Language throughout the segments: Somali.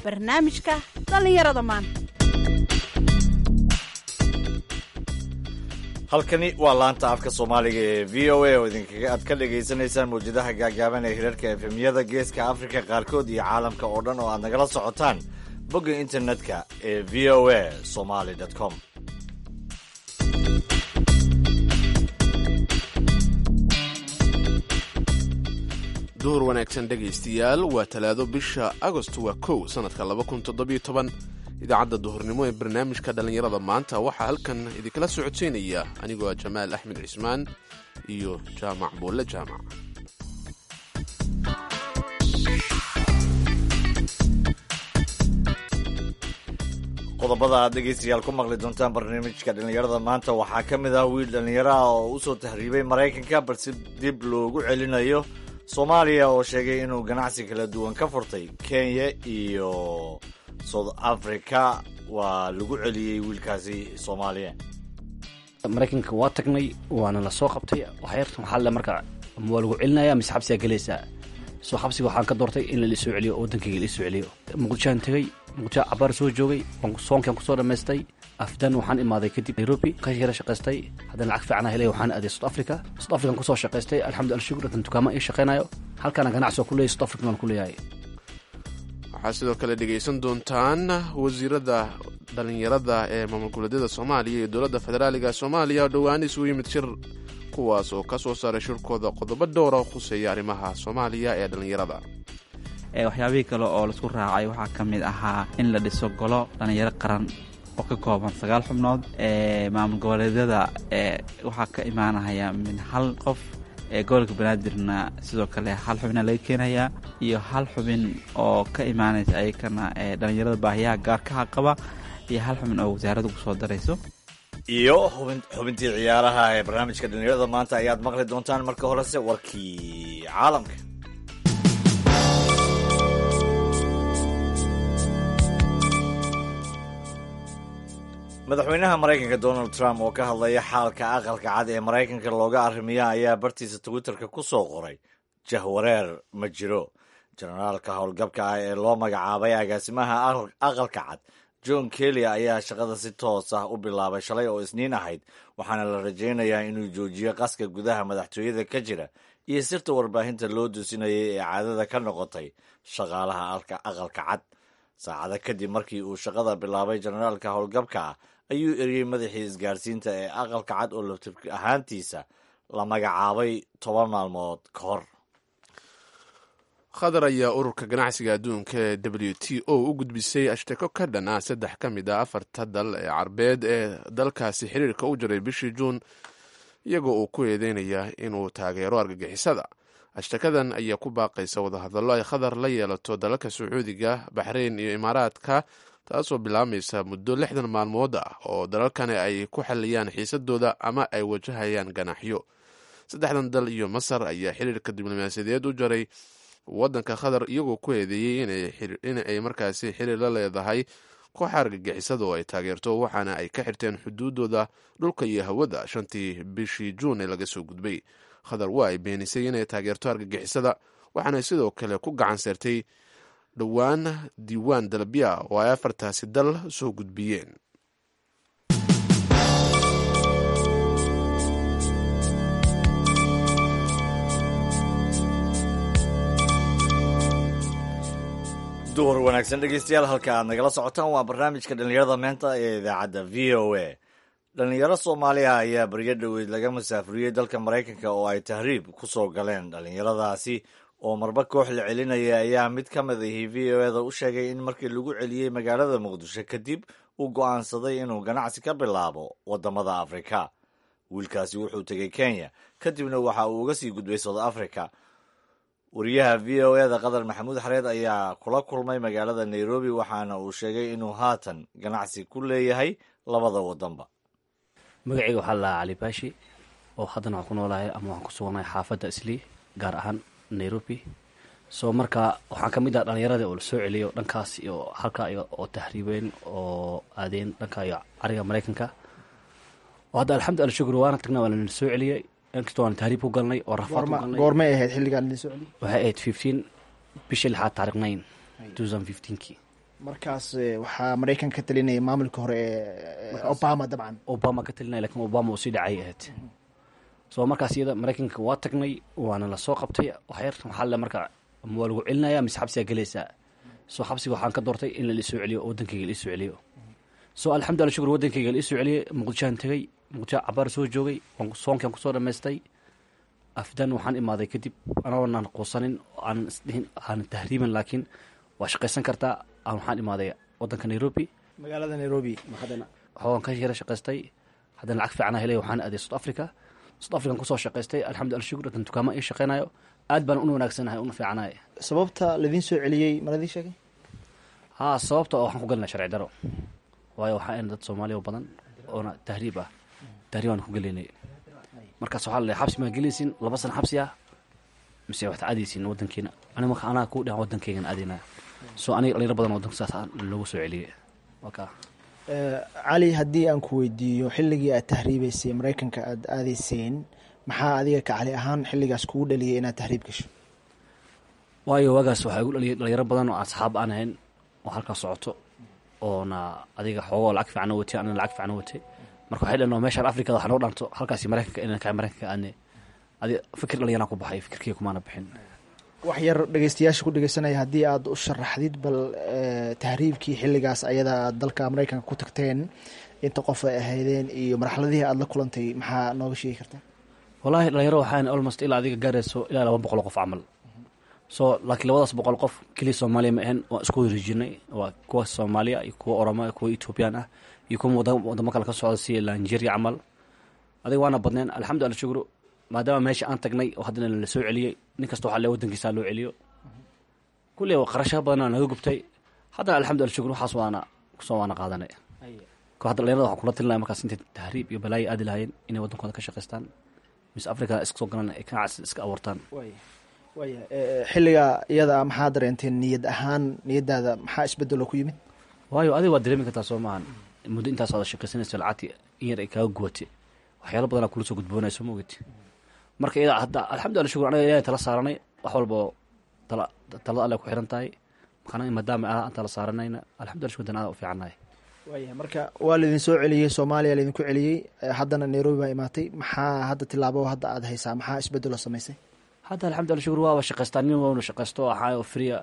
barnaamijka dhallinyarada maanta halkani waa laanta afka soomaaliga ee v o a oo idinkaga aad ka dhagaysanaysaan mawjadaha gaagaaban ee hirarka efemyada geeska afrika qaarkood iyo caalamka oo dhan oo aad nagala socotaan bogga internetka ee v o a somaly com duhur wanaagsan dhegaystayaal waa talaado bisha agost waa kow sannadka idaacadda duhurnimo ee barnaamijka dhallinyarada maanta waxaa halkan idinkala socodsiinaya anigoo ah jamaal axmed cismaan iyo jaamac buulle jaamac qodobada aad dhegaystayaal ku maqli doontaan barnaamijka dhallinyarada maanta waxaa ka mid ah wiil dhallinyaro ah oo u soo tahriibay maraykanka balse dib loogu celinayo soomaaliya oo sheegay inuu ganacsi kala duwan ka furtay kenya iyo south africa waa lagu celiyey wiilkaasi soomaaliya maraykanka waa tagnay waana la soo qabtay waxyartan waxaa le marka waa lagu celinaya mise xabsigaa gelaysaa soo xabsiga waxaan ka doortay in laisoo celiyo oo waddankayga laisoo celiyo muqdishoaan tegey muqdisho cabaar soo joogay soonkaan kusoo dhammaystay afdan waxaan imaaday kadib nairobi ka yara shaqaystay haddana lacag fiicana helay waxaan aaday south africa south african kusoo shaqaystay alxamdu alshukur intan dukaama ii shaqaynayo halkaana ganacsi oo ku leeyahy south african waan ku leeyahay waxaa sidoo kale dhegaysan doontaan wasiirada dhallinyarada ee maamul goboleedyada soomaaliya iyo dowladda federaaliga soomaaliya oo dhowaan isugu yimid shir kuwaas oo ka soo saaray shirkooda qodobo dhowra oo khuseeya arrimaha soomaaliya ee dhallinyarada waxyaabihii kale oo laisku raacay waxaa ka mid ahaa in la dhiso golo dhallinyaro qaran oo ka kooban sagaal xubnood ee maamul goboleedyada ee waxaa ka imaanaya min hal qof ee gobolka banaadirna sidoo kale hal xubina laga keenayaa iyo hal xubin oo ka imaanaysa ayakana ee dhallinyarada baahiyaha gaarkaha qaba iyo hal xubin oo wasaaradda ku soo darayso iyo xubintii ciyaaraha ee barnaamijka dhallinyarada maanta ayaad maqli doontaan marka horese warkii caalamka madaxweynaha maraykanka donald trump oo ka hadlaya xaalka aqalka cad ee maraykanka looga arrimiya ayaa bartiisa twitterka ku soo qoray jahwareer ma jiro jenaraalka howlgabka ah ee loo magacaabay agaasimaha aqalka cad john kelly ayaa shaqada si toos ah u bilaabay shalay oo isniin ahayd waxaana la rajaynayaa inuu joojiyo qaska gudaha madaxtooyada ka jira iyo sirta warbaahinta loo dusinayay ee caadada ka noqotay shaqaalaha aqalka cad saacado kadib markii uu shaqada bilaabay jenaraalka howlgabka ah ayuu eriyey madaxii isgaarsiinta ee aqalka cad oo laftir ahaantiisa la magacaabay toban maalmood ka hor qatar ayaa ururka ganacsiga adduunka ee w t o u gudbisay ashtako ka dhan ah saddex ka mid a afarta dal ee carbeed ee dalkaasi xiriirka u jiray bishii juun iyagoo uu ku eedeynaya inuu taageero argagixisada ashtakadan ayaa ku baaqaysa wadahadallo ay qatar la yeelato dalalka sacuudiga baxrayn iyo imaaraadka taasoo bilaabmaysa muddo lixdan maalmood ah oo dalalkani ay ku xaliyaan xiisadooda ama ay wajahayaan ganaaxyo saddexdan dal iyo masar ayaa xiriirka diblomaasiyadeed u jaray waddanka qatar iyagoo ku eedeeyey in ay markaasi xiriir la leedahay kooxa argagixisada oo ay taageerto waxaana ay ka xirteen xuduudooda dhulka iyo hawada shantii bishii juun ee laga soo gudbay qatar waa ay beenisay inay taageerto argagixisada waxaana sidoo kale ku gacan seertay dhowaan diiwaan dalabya oo ay afartaasi dal soo gudbiyeen duhur wanaagsan dhegeystayaal halka aad nagala socotaan waa barnaamijka dhallinyarada meenta ee idaacadda v o a dhallinyaro soomaaliya ayaa baryo dhoweyd laga masaafuriyey dalka maraykanka oo ay tahriib ku soo galeen dhallinyaradaasi oo marba koox la celinaya ayaa mid ka mid ahi v o eda u sheegay in markii lagu celiyey magaalada muqdisho kadib uu go'aansaday inuu ganacsi ka bilaabo waddamada afrika wiilkaasi wuxuu tegey kenya kadibna waxa uu uga sii gudbay south africa wariyaha v o eda qatar maxamuud xareed ayaa kula kulmay magaalada nairobi waxaana uu sheegay inuu haatan ganacsi ku leeyahay labada waddanba magacayga waxaa lahaa cali baashi oo haddana waxaan ku noolahay ama waxaan ku suganahay xaafadda islii gaar ahaan nairobi soo marka waxaan ka mid ah dhallinyaradii oo la soo celiyo dhankaas iyo halkaa iyo oo tahriibeen oo aadeen dhanka iyo cariga maraykanka oo hadda alxamdu alla shukr waana tagnaa waa lana soo celiyey inkastoo waan tahriib ku galnay oo rafaad ku galnay goormay ahayd xilligaan idin soo celiy waxay ahayd fifteen bishii lixaad taariikh nine two thousand fifteenkii markaas eh, waxaa maraykanka ka talinaya maamulka hore ee obama dabcan obama ka talinaya lakin obama uu sii dhacay ahayd soo markaas iyada maraykanka waa tagnay waana la soo qabtay waxyar waxaa le marka ma waa lagu celinaya mise xabsigaa gelaysaa soo xabsiga waxaan ka doortay in la isoo celiyo oo wadankayga la isoo celiyo soo alxamdulillah shukur wadankayga la isoo celiyey muqdishoan tegey muqdisho cabaar soo joogay waan soonkan kusoo dhammaystay afdan waxaan imaaday kadib anagoonan quusanin aan isdhihin aan tahriiban laakiin waa shaqaysan kartaa aan waxaan imaaday wadanka nairobi magaalada nairobi haddana waxaan ka yara shaqaystay haddana lacag fiicana helay waxaan aaday south africa south african kusoo shaqaystay alxamdulillah shukur hadan dukaamo ii shaqaynayo aad baan una wanaagsanahay una fiicanahay sababta ladiin soo celiyey maladii sheegay haa sababta oo waxaan ku gelinaa sharci daro waayo waxaa in dad soomaaliya oo badan oona tahriib ah tahriib aan ku gelaynay markaas waxaa la xabsi maa gelaysin laba sana xabsi ah mise waxaad aadaysin wadankiina ani marka anaa ku dhahan wadankaygan aadaynaa soo aniga dhalinyaro badan wadanka saas ah loogu soo celiyey waka Eh, cali haddii aan ku weydiiyo xilligii aad tahriibeysay maraykanka aada aadayseen maxaa adiga ka cali ahaan xilligaas kugu dhaliyay inaad tahriib gasho waayo waagaas waxaa igu dhaliyay dhalinyaro badan oo asxaab aan ahayn oo halkaas socoto oona adiga xoogoo lacag fiican oo watay anina lacag fiican oo watay marka waxay dhanoo meeshaan afrikada waxa noo dhanto halkaasi maraykanka inaan kahay maraykanka aadne adiga fikir dhalinyaraan ku baxay fikirkii kumaana bixin wax yar dhegeystayaasha ku dhegeysanaya haddii aad u sharaxdid bal eh, tahriibkii xilligaas ayada aad dalka maraykanka ku tagteen inta qof ay ahaydeen iyo marxaladihii aada la kulantay maxaa nooga sheegi kartaa wallaahi dhalinyaro waxaan almost ilaa adiga gaarayso ilaa laba boqol oo qof camal so laakiin labadaas boqol qof keliya soomaaliya ma ahayn waan isku wareejinay waa kuwa soomaaliya iyo kuwa oroma kuwa ethoobiyan ah iyo kuwa wada- wadamo kale ka socda sida nigeria camal adiga waana badneen alxamdulillah shukru maadaama meesha aan tagnay oo haddana la soo celiyey nin kasta waxaa le wadankiisa loo celiyo kulli qarashaha badanaa naga gubtay haddana alxamdulillah shukru waxaas waana kusoo waana qaadanay ko hadda dhalinyarada waxaan kula talinaya markaas intay tahriib iyo balaayo aadi lahaayeen inay wadankooda ka shaqaystaan mise africa iska soo galan ay ganacsi iska abuurtaan waaya waaya eh, xilliga iyada ah maxaa dareenteen niyad ahaan niyadaada maxaa isbedelo ku yimid waayo adiga waad dareemi kartaa soo maahan muddo intaas aad shaqaysanayso lacagti in yar ay kaaga gubatay waxyaalo badanaa kula soo gudboonayso ma ogeti marka iyada hadda alxamdulillah shukur anaga ilahay tala saaranay wax walba oo tala talada alle ku xiran tahay makana maadaama aan tala saaranayna alxamdulillah shukur dan aada u fiicannahay waaya marka waa laydin soo celiyey soomaaliya laydinku celiyey eh, haddana nairobi baa imaatay maxaa hadda tilaabo hadda aada haysaa maxaa isbedelo samaysay hadda alxamdulillah shukur waaba shaqaystaa nin waanu shaqaysto ahaa oo friya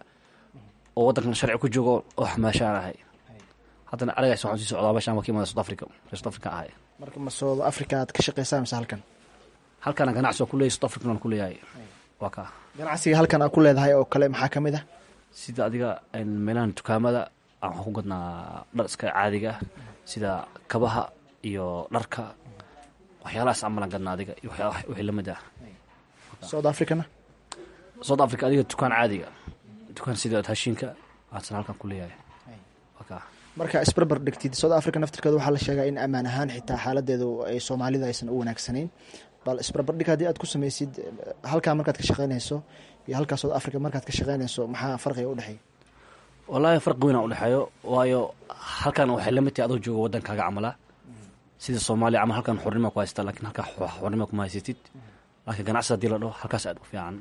oo wadankan sharci ku joogo oo xamaashaan ahay haddana aragays waxaan sii socdaa meeshaan waa ka imada south africa reer south africa ahay marka ma south africa aad ka shaqaysaa mise halkan halkana ganacsi waa ku leeyahay south african waan ku leeyahay waa kaa ganacsiga halkan aad ku leedahay oo kale maxaa ka mid ah sida adiga een, meelahan dukaamada aan waxaan ku gadnaa dhar iska caadiga ah sida kabaha iyo dharka waxyaalahaas camalan gadnaa adiga iyo waxyaa- wixii lamid ah south africana south africa adiga dukaan caadiga dukaan sida hashiinka aadsan halkan ku leeyahay waa kaa marka isbarbar dhigtid south africa naftirkeeda waxaa la sheegaa in ammaan ahaan xitaa xaaladeedu ay soomaalida aysan u wanaagsanayn bal isbarbardhig haddii aad ku samaysid eh, halkaa markaad ka shaqaynayso iyo halkaa south africa markaad ka shaqaynayso maxaa farqiga udhexeeya wallaahi farqi weyn aan udhexeeyo waayo halkan waxay lamid tahay adoo jooga wadankaaga camala sida soomaaliya camal halkan xornima ku haystaa lakiin halkaa xo- xornima kuma haysatid laakiin ganacsi haddii la dhaho halkaas aad u fiican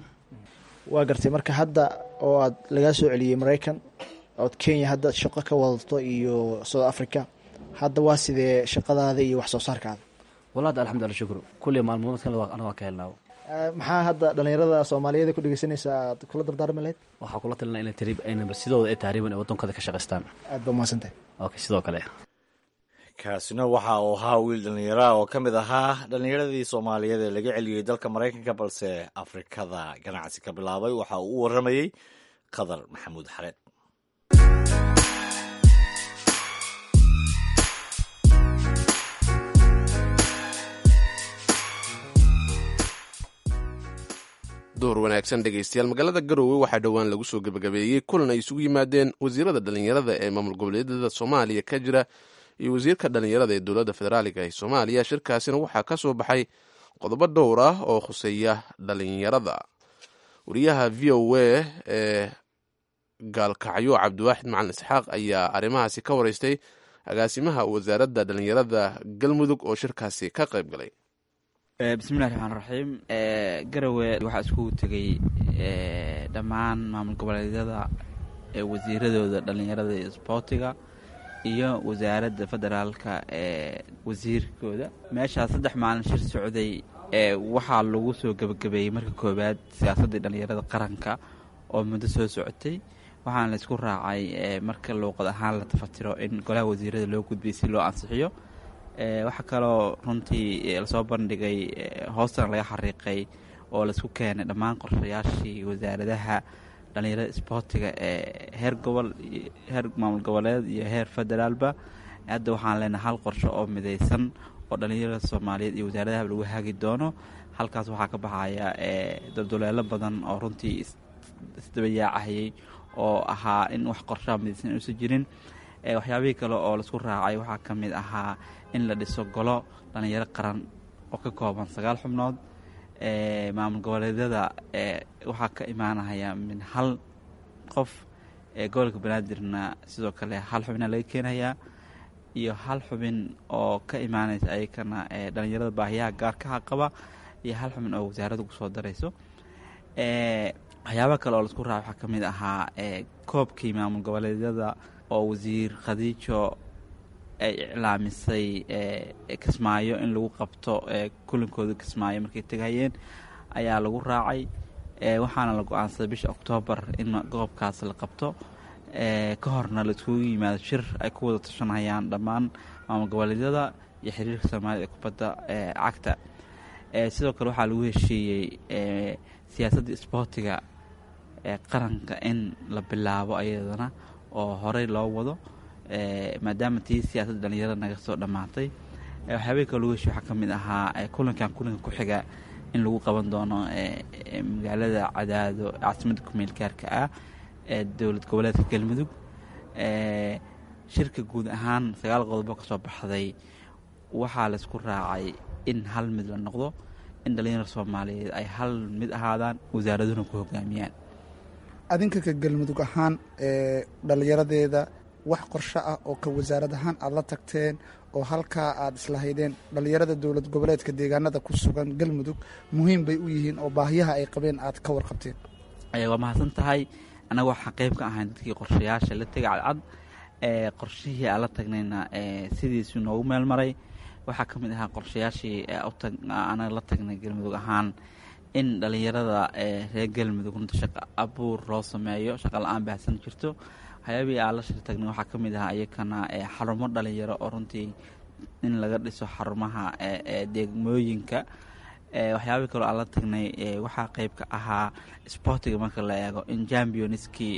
waa gartay marka hadda oo aad lagaa soo celiyey maraykan ood kenya hadda shaqo ka wadato iyo south africa hadda waa sidee shaqadaada iyo wax soo saarkaada wallahi hadda alxamdulillah shukru kulli maalmood kale anaga waa ka helnaa Eh, maxaa hadda dhalinyarada soomaaliyeed ku dhegeysanaysa aad kula dardaarmi lahayd waxaa kula talina inay tariib aynaba sidooda ay tahriiban ee waddankooda ka shaqaystaan aad ba mahadsantahay okay sidoo kale kaasina waxa uu ahaa wiil dhallinyara oo ka mid ahaa dhallinyaradii soomaaliyeed ee laga celiyey dalka maraykanka balse afrikada ganacsi ka bilaabay waxa uu u waramayey qadar maxamuud xareed door wanaagsan dhegaystayaal magaalada garowe waxaa dhowaan lagu soo gebagabeeyey kulan ay isugu yimaadeen wasiirada dhallinyarada ee maamul goboleedyada soomaaliya ka jira iyo wasiirka dhallinyarada ee dowladda federaaliga ee soomaaliya shirkaasina waxaa ka soo baxay qodobo dhowr ah oo khuseeya dhallinyarada wariyaha v o a ee gaalkacyo cabdiwaaxid macalin isxaaq ayaa arrimahaasi ka wareystay agaasimaha wasaaradda dhallinyarada galmudug oo shirkaasi ka qayb galay bismillahi raxmaan raxiim garowe waxaa iskugu tegay dhammaan maamul goboleedyada wasiiradooda dhallinyarada iyo isboortiga iyo wasaaradda federaalka ee wasiirkooda meeshaas saddex maalin shir socday waxaa lagu soo gebagabeeyey marka koowaad siyaasaddii dhallinyarada qaranka oo muddo soo socotay waxaana laysku raacay marka luuqad ahaan la tafatiro in golaha wasiirada loo gudbiyay si loo ansixiyo waxaa kaloo runtii lasoo bandhigay hoostana laga xariiqay oo laisku keenay dhammaan qorshayaashii wasaaradaha dhallinyarada isboortiga ee heer gobol heer maamul goboleed iyo heer federaalba hadda waxaan leenahay hal qorsho oo midaysan oo dhallinyarada soomaaliyeed iyo wasaaradaha lagu hagi doono halkaas waxaa ka baxaya dulduleelo badan oo runtii isdabayaacahayay oo ahaa in wax qorshaha midaysan uusan jirin waxyaabihii kale oo laisku raacay waxaa ka mid ahaa in la dhiso golo dhallinyaro qaran oo ka kooban sagaal xubnood maamul goboleedyada waxaa ka imaanaya min hal qof gobolka banaadirna sidoo kale hal xubina laga keenayaa iyo hal xubin oo ka imaanaysa ayakana dhallinyarada baahiyaha gaarkaha qaba iyo hal xubin oo wasaaradda kusoo darayso waxyaaba kale oo laisku raaca waxaa ka mid ahaa koobkii maamul goboleedyada oo wasiir khadiijo ay iclaamisay kismaayo in lagu qabto kulankooda kismaayo markay tegayeen ayaa lagu raacay waxaana la go-aansaday bisha oktoobar in goobkaas la qabto ka horna la iskugu yimaado shir ay ku wada tashanayaan dhammaan maamul goboleedyada iyo xiriirka soomaalida ee kubadda cagta sidoo kale waxaa lagu heshiiyey siyaasadda isboortiga ee qaranka in la bilaabo ayadana oo horey loo wado maadaama tii siyaasadda dhallinyarada naga soo dhammaatay waxyaabihii kale lagu heshiy waxaa ka mid ahaa kulankan kulanka ku xiga in lagu qaban doono magaalada cadaado caasimadda kumeel gaarka ah ee dowlad goboleedka galmudug shirka guud ahaan sagaal qodobo ka soo baxday waxaa laysku raacay in hal mid la noqdo in dhallinyarada soomaaliyeed ay hal mid ahaadaan wasaaraduna ku hogaamiyaan adinka ka galmudug ahaan ee dhallinyaradeeda wax qorsho ah oo ka wasaarad ahaan aada la tagteen oo halkaa aada islahaydeen dhallinyarada dowlad goboleedka deegaanada ku sugan galmudug muhiim bay u yihiin oo baahiyaha ay qabeen aad ka warqabteen waa mahadsan tahay annaga waxaan qeyb ka ahayn dadkii qorshayaasha la tegay cadcad qorshihii aan la tagnayna sidiisu noogu meel maray waxaa ka mid ahaa qorshayaashii anaga la tagnay galmudug ahaan in dhallinyarada reer galmudug runta shaqo abuur loo sameeyo shaqa la-aan baahsan jirto waxyaabihii aan la shir tagnay waxaa ka mid ahaa iyakana xarumo dhalinyaro oo runtii in laga dhiso xarumaha degmooyinka waxyaabihii kaloo aan la tagnay waxaa qeyb ka ahaa sportiga marka la eego in championskii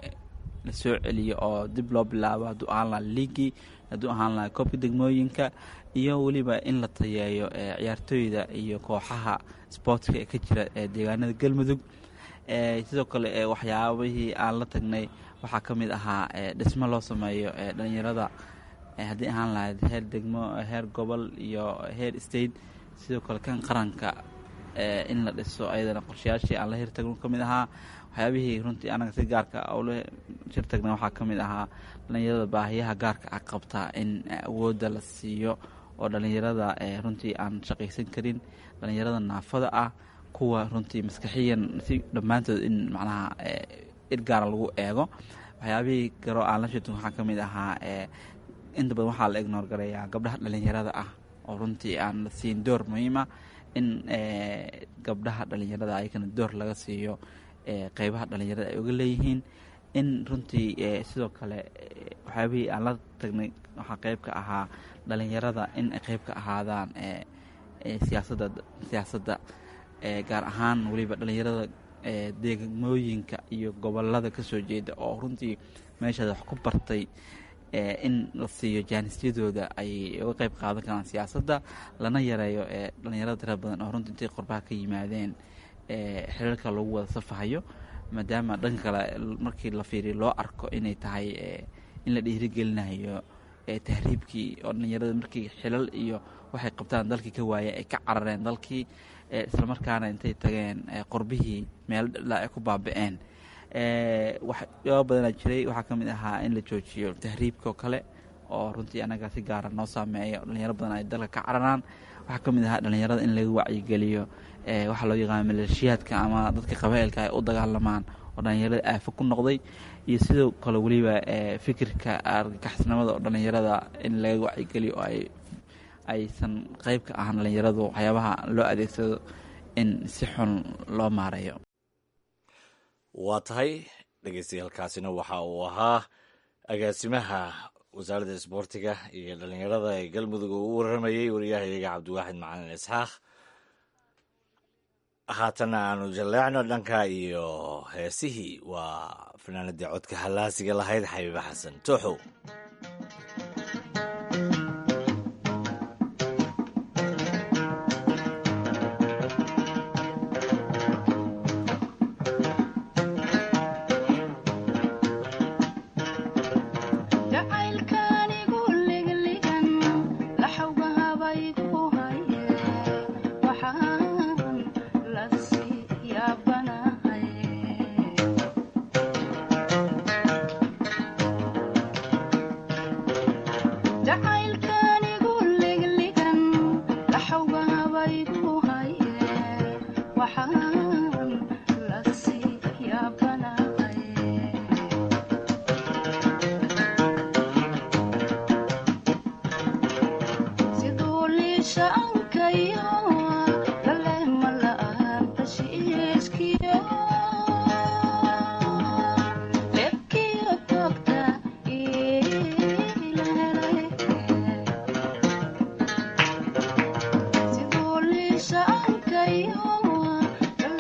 la soo celiyo oo dib loo bilaabo hadduu ahaan laha liigii hadduu ahaan laha koobka degmooyinka iyo weliba in la tayeeyo ciyaartooyda iyo kooxaha sportka ee ka jira deegaanada galmudug sidoo kale waxyaabihii aan la tagnay waxaa ka mid ahaa dhismo loo sameeyo dhalinyarada haddii ahaan lahayd heer degmo heer gobol iyo heer state sidoo kale kan qaranka in la dhiso ayadana qorshayaashii aan la hirtagno ka mid ahaa waxyaabihii runtii anaga si gaarka ula shirtagna waxaa ka mid ahaa dhalinyarada baahiyaha gaarka ah qabtaa in awoodda la siiyo oo dhalinyarada runtii aan shaqaysan karin dhalinyarada naafada ah kuwa runtii maskaxiyan si dhammaantood in macnaha irgaara lagu eego waxyaabihii garoo aan la shirtagno waxaa ka mid ahaa inta badan waxaa la ignoor gareeyaa gabdhaha dhalinyarada ah oo runtii aan la siin door muhiima in gabdhaha dhalinyarada ayakana door laga siiyo qeybaha dhalinyarada ay uga leeyihiin in runtii sidoo kale waxyaabihii aan la tagnay waxaa qeyb ka ahaa dhalinyarada in ay qeyb ka ahaadaan siyaasadda siyaasadda gaar ahaan weliba dhalinyarada degmooyinka iyo gobolada kasoo jeeda oo runtii meeshaada wax ku bartay in la siiyo jaanisyadooda ay uga qeyb qaadan karaan siyaasadda lana yareeyo dhalinyarada tira badan oo runtii intay qorbaha ka yimaadeen xiriirka lagu wada safahayo maadaama dhanka kale markii la fiiriyo loo arko inay tahay in la dhiirigelinayo tahriibkii oo dhalinyarada markii xilal iyo waxay qabtaan dalkii ka waayeen ay ka carareen dalkii islamarkaana intay tageen qorbihii meel dhila ay ku baaba-een waxyaaba badanaa jiray waxaa ka mid ahaa in la joojiyo tahriibka oo kale oo runtii anaga si gaara noo saameeya dhalinyaro badan ay dalka ka cararaan waxaa ka mid ahaa dhalinyarada in laga wacyigeliyo waxaa loo yaqaana maleeshiyaadka ama dadka qabaa'ilka ay u dagaalamaan oo dhalinyarada aafo ku noqday iyo sidoo kale weliba fikirka argagaxisnimada oo dhalinyarada in laga wacyigeliyo oo ay aysan qeyb ka ahaan dhalinyaradu waxyaabaha loo adeegsado in si xun loo maareeyo waa tahay dhegeystayaalkaasina waxa uu ahaa agaasimaha wasaaradda isboortiga iyo dhalinyarada ee galmudug oo u waramayey wariyahayaga cabdiwaaxid macalin isxaaq haatanna aanu jalleecno dhanka iyo heesihii waa fanaanadii codka hallaasiga lahayd xabiibe xasan tooxow Sidoo liisha ankayo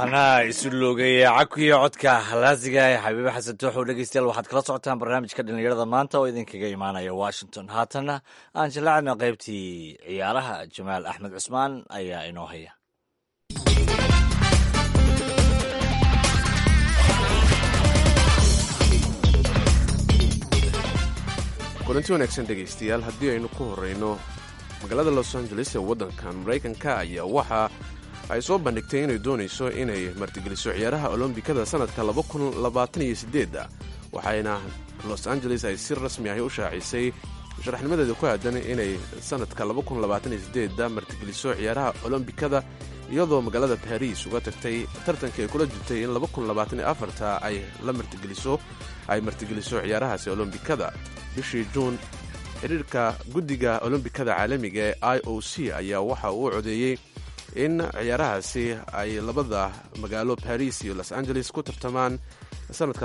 anaa isu loogaya cakuyo codka halaasiga ee xabiibe xasan tooxow dhegeystayaal waxaad kala socotaan barnaamijka dhallinyarada maanta oo idinkaga imaanaya washington haatanna aan jallacna qaybtii ciyaaraha jamaal axmed cusmaan ayaa inoo haya kulanti wanaagsan dhegaystayaal haddii aynu ku horreyno magaalada los angeles ee waddankan maraykanka ayaa waxa ay soo bandhigtay inay doonayso inay martigeliso ciyaaraha olombikada sannadka waxayna los angeles ay si rasmi ahi u shaacisay sharaxnimadeeda ku aadan inay sannadka martigeliso ciyaaraha olombikada iyadoo magaalada baris uga tagtay tartankii ay kula jirtay in ay la martigeliso ay martigeliso ciyaarahaasi olombikada bishii juun xidhiirka guddiga olombikada caalamiga ee i o c ayaa waxa uu codeeyey in ciyaarahaasi ay labada magaalo baris iyo los angeles ku tartamaan sannadka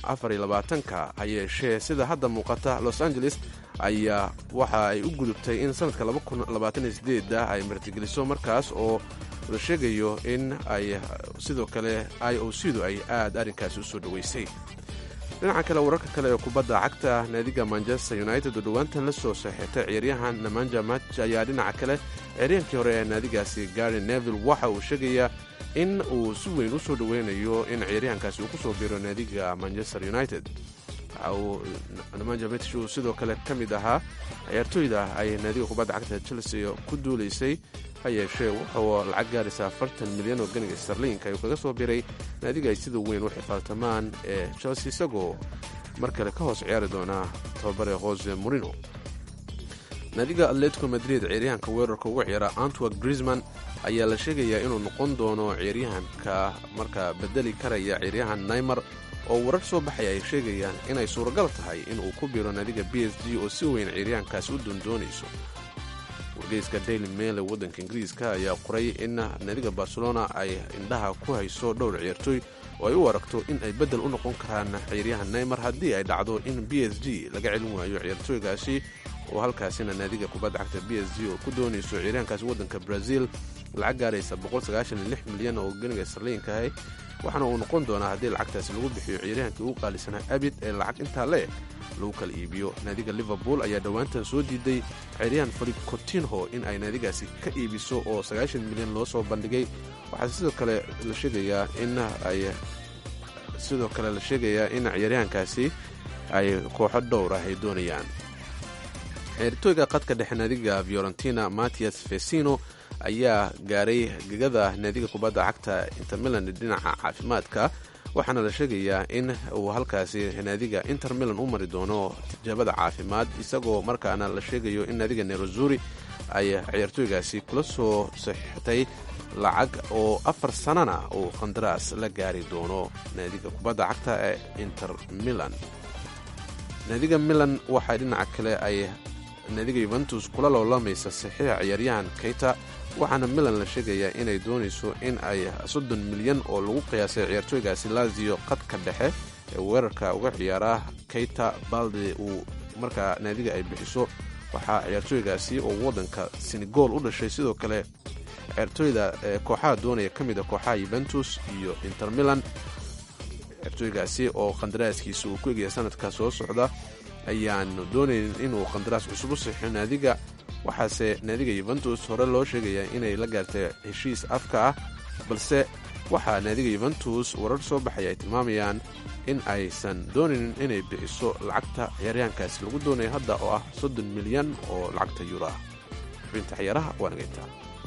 ka ha yeeshee sida hadda muuqata los angeles ayaa waxa ay u gudubtay in sannadka ay martigeliso markaas oo la sheegayo in ay sidoo kale i o c du ay aad arrinkaasi u soo dhoweysay dhinaca kale wararka kale ee kubadda cagta naadiga manchester united oo dhowaantan la soo saxeextay ciyaaryahan namanja match ayaa dhinaca kale ciyaaryahankii hore ee naadigaasi gary neville waxa uu sheegayaa in uu si weyn u soo dhoweynayo in ciyaaryahankaasi uu ku soo biiro naadiga manchester united waxa uu namanja match uu sidoo kale ka mid ahaa ciyaartooyda ay naadiga kubadda cagta chelsea ku duulaysay ha yeeshee wuxuu lacag gaaraysa afartan milyan oo ganiga starliinka ayuu kaga soo biray naadiga ay sida weyn u xifaaltamaan ee chelsea isagoo mar kale ka hoos ciyaari doonaa tababare jose morino naadiga atletico madrid ciyaaryahanka weerarka uga ciyaara antwerk grisman ayaa la sheegayaa inuu noqon doono ciyaaryahanka markaa bedeli karaya ciyaaryahan naimer oo warar soo baxaya ay sheegayaan inay suuragal tahay inuu ku biiro naadiga b s g oo si weyn ciyaaryahankaasi u doondoonayso wargeyska daily mail ee waddanka ingiriiska ayaa qoray in naadiga barcelona ay indhaha ku hayso dhowr ciyaartooy oo ay u aragto in ay beddel u noqon karaan ciyaaryahan neymer haddii ay dhacdo in b s g laga celin waayo ciyaartooygaasi oo halkaasina naadiga kubadda cagta b s g oo ku doonayso ciyaaryahankaasi waddanka brazil lacag gaaraysa milyan oo ganiga sarliinkaah waxaana uu noqon doonaa haddii lacagtaasi lagu bixiyo ciyaaryahankii ugu qaalisanaa abid ee lacag intaa le lagu kala iibiyo naadiga liverpool ayaa dhowaantan soo diiday ciyaaryahan filip cotinho in ay naadigaasi ka iibiso oo milyan loo soo bandhigay waxaa sidoo kale la sheegayaa in ay sidoo kale la sheegayaa in ciyaaryahankaasi ay kooxo dhowr ah ay doonayaan ciyaartooyga qadka dhexe naadiga fiorentina matias fesino ayaa gaaray gegada naadiga kubadda cagta inter milan dhinaca caafimaadka waxaana la sheegayaa in uu halkaasi naadiga inter milan u mari doono tijaabada caafimaad isagoo markaana la sheegayo in naadiga nerozuri ay ciyaartooygaasi kula soo saxiixtay lacag oo afar sanana uu qandaraas la gaari doono naadiga kubadda cagta ee inter milan naadiga milan waxaa dhinaca kale ay naadiga yuventus kula loolamaysa saxiixa ciyaaryahan keyta waxaana milan la sheegayaa inay doonayso in ay soddon milyan oo lagu qiyaasay ciyaartooygaasi lazio qadka dhexe ee weerarka uga ciyaara keyta balde uu markaa naadiga ay bixiso waxaa ciyaartooygaasi oo waddanka senegool u dhashay sidoo kale ciyaartooyda kooxaha doonaya ka mid a kooxaha yuventus iyo inter milan ciyaartooygaasi oo qandaraaskiisa uu ku egaya sanadka soo socda ayaanu doonaynin inuu qandaraas cusub u saxiixo naadiga waxaase naadiga yuventus hore loo sheegayaa inay la gaartay heshiis afka ah balse waxaa naadiga yuventus warar soo baxaya ay tilmaamayaan in aysan doonaynin inay bixiso lacagta ciyaaryahankaasi lagu doonaya hadda oo ah soddon milyan oo lacagta yuuro ah xubinta ciyaaraha waa nagayntaa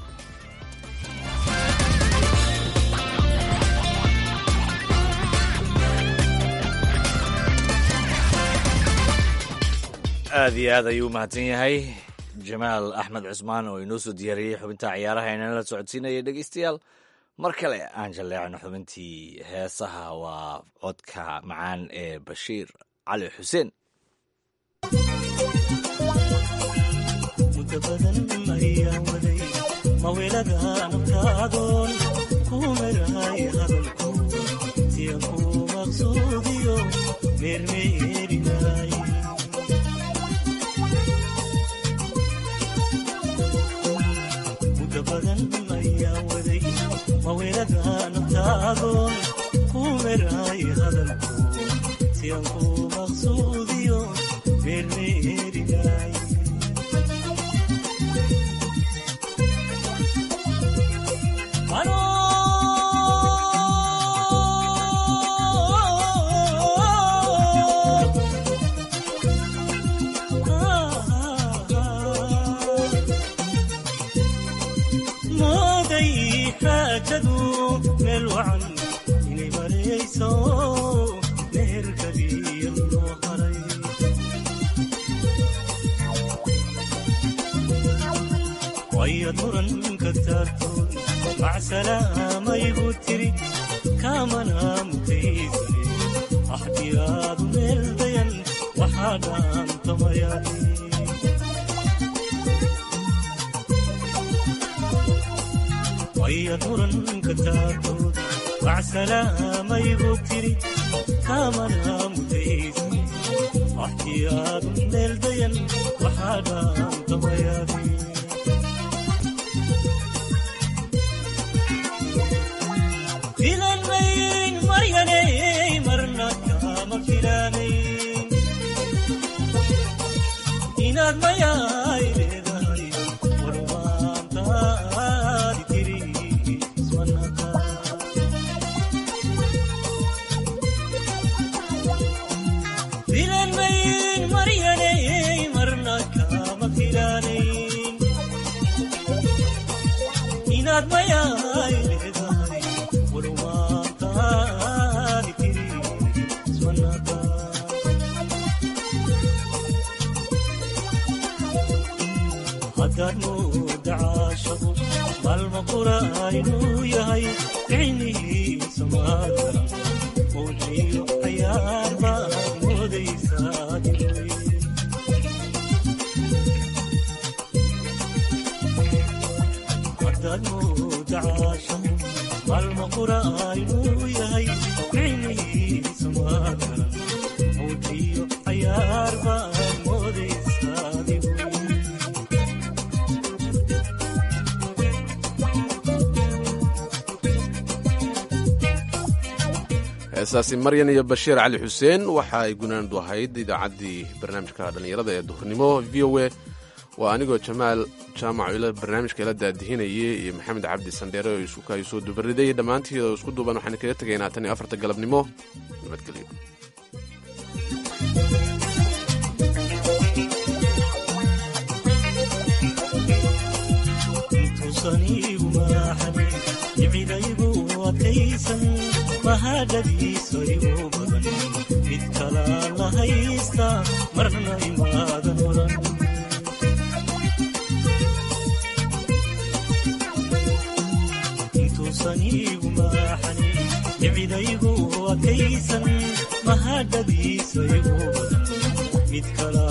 aad iyo aad ayuu u mahadsan yahay jamaal axmed cusmaan oo inoo soo diyaariyey xubinta ciyaaraha inala socodsiinaya dhegeystayaal mar kale aan jalleecno xubintii heesaha waa codka macaan ee bashiir cali xuseen mawelada nafta maqaadoon kumeray hadalku siyanku maqsuudiyo meermeerinay mooday xaajadu meel wacan inay marayso meherkadiya loo haray wayad muranka taartoon macsalaamayigu tiri kaamana mutaysane axdiyaadu meel dayan waxaa dhaantamayaahi wayad muranka taartoon macsalaamayigu tiri kaamana mutaysane axdiyaadu meel dayan waxaa dhaantamayaahi filanmayn maryanay marna kama filanayn inaad mayaay leedahay warmaantaadi tiri iswanaka filanmayn maryanay marna kama filanayn inaad mayaay leedahay warmaantaadi tiri iswanaka haddaad mooda caashaqu maalma qura inuu yahay ficnihiisa maadara mowjiyo cayaar baad moodaysaa inuu haddaad mooda caashaqu maalma qura inuu yahay ficnihiisa maadara mowjiyo cayaar baad moodaysaa inuu heesaasi maryan iyo bashiir cali xuseen waxa ay gunaandu ahayd idaacaddii barnaamijka dhallinyarada ee duhurnimo v o a waa anigoo jamaal jaamac ila barnaamijka ila daadihinayay iyo maxamed cabdi sandheere oo isuka ay soo dubariday dhammaantii oo isku duuban waxaan kaga tegaynaa tan iyo afarta galabnimo nabadgelyo intuusaniigu maaxanin jibcidaygu adkaysan mahadhadiisa igu badan mid kalaa la haysta marna imaadan oran intuusaniigu maaxanin jibcidaygu adkaysan mahadhadiisa igu badan mid kalaa